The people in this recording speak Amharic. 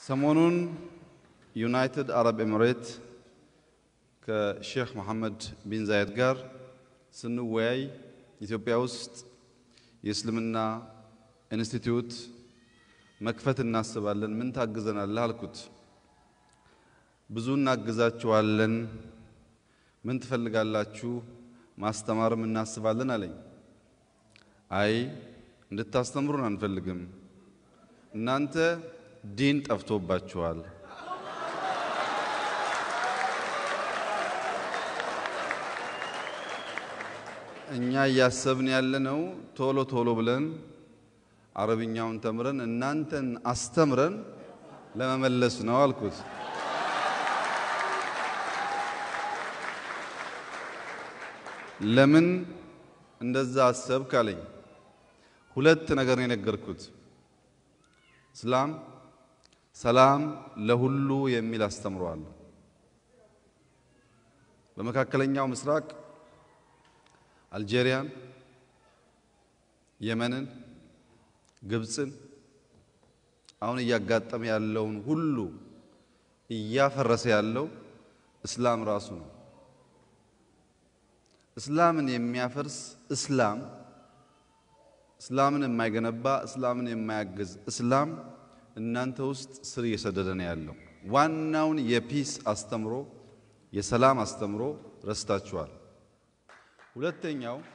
ሰሞኑን ዩናይትድ አረብ ኤሚሬት ከሼክ መሐመድ ቢን ዛየድ ጋር ስንወያይ ኢትዮጵያ ውስጥ የእስልምና ኢንስቲትዩት መክፈት እናስባለን፣ ምን ታግዘናለህ አልኩት። ብዙ እናግዛችኋለን፣ ምን ትፈልጋላችሁ? ማስተማርም እናስባለን አለኝ። አይ እንድታስተምሩን አንፈልግም፣ እናንተ ዲን ጠፍቶባችኋል። እኛ እያሰብን ያለነው ቶሎ ቶሎ ብለን አረብኛውን ተምረን እናንተን አስተምረን ለመመለስ ነው አልኩት። ለምን እንደዛ አሰብክ አለኝ። ሁለት ነገር ነው የነገርኩት። እስላም ሰላም ለሁሉ የሚል አስተምሯል። በመካከለኛው ምስራቅ አልጄሪያን፣ የመንን፣ ግብፅን አሁን እያጋጠመ ያለውን ሁሉ እያፈረሰ ያለው እስላም ራሱ ነው። እስላምን የሚያፈርስ እስላም፣ እስላምን የማይገነባ እስላምን የማያግዝ እስላም እናንተ ውስጥ ስር እየሰደደ ነው ያለው። ዋናውን የፒስ አስተምሮ የሰላም አስተምሮ ረስታችኋል። ሁለተኛው